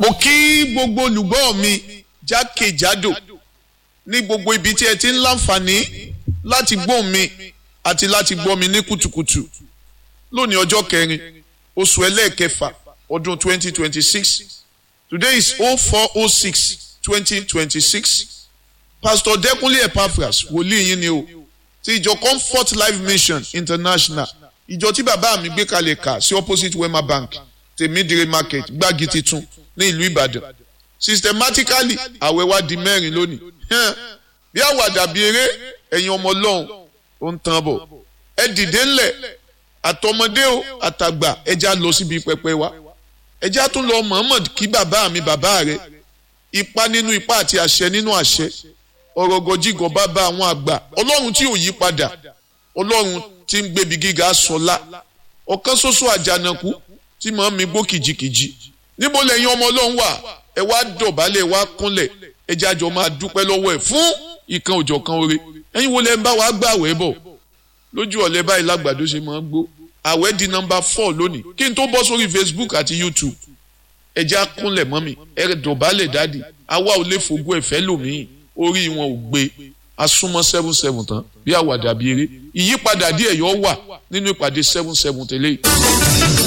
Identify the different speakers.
Speaker 1: mo kí gbogbo olùgbọ́ mi jákèjádò ní gbogbo ibi tí ẹ ti ń láǹfààní láti gbọ́ mi àti láti gbọ́ mi ní kùtùkùtù lónìí ọjọ́ kẹrin oṣù ẹlẹ́ẹ̀kẹfà ọdún 2026 today is 0406 2026 pastor Dẹ́kunlé Epaphras wòlíì yín ni o ti ìjọ Comfort Life Mission International ìjọ tí bàbá mi gbé kalẹ̀ kà sí opposite Wema Bank tèmídìrí market gbági titun ní ìlú Ìbàdàn systematically àwẹ̀ wa di mẹ́rin lónìí bí àwàdà bí eré ẹ̀yin ọmọ ọlọ́run ó ń tán bọ̀ ẹ dìde ńlẹ̀ àtọmọdé o àtàgbà ẹja lọ síbi pẹpẹ wa ẹja tún lọ Muhammad kí bàbá mi bàbá rẹ ipa nínú ipa àti àṣẹ nínú àṣẹ ọ̀rọ̀ gọjígọ bàbá àwọn àgbà ọlọ́run tí ò yí padà ọlọ́run tí ń gbébi gíga sọlá ọ̀kan ṣoṣo àjànàkú tí màá mi gbó kìjikìji níbo lẹ́yìn ọmọ ọlọ́run wà ẹ wá dọ̀bálẹ̀ wá kúnlẹ̀ ẹ jájọ máa dúpẹ́ lọ́wọ́ ẹ̀ fún ìkan òjọ̀kan oore ẹ̀yin wo lẹ́ ń bá wa gbàwẹ̀ bọ̀ lójú ọ̀lẹ́ báyìí lágbàdo ṣe máa ń gbó àwẹ̀ di nọ́mbà four lónìí kí n tó bọ́ sórí Facebook àti YouTube ẹ já kúnlẹ̀ mọ́ mi ẹ dọ̀bálẹ̀ dáàdì àwa ò lè fògùn ẹ̀fẹ́ lòmíì orí wọn ò gbé asúnmọ́ seven seven tán bí àwàdà bí eré ìyípadà díẹ̀ yọ wà nínú ìpàdé seven seven tẹ́lẹ̀ yìí.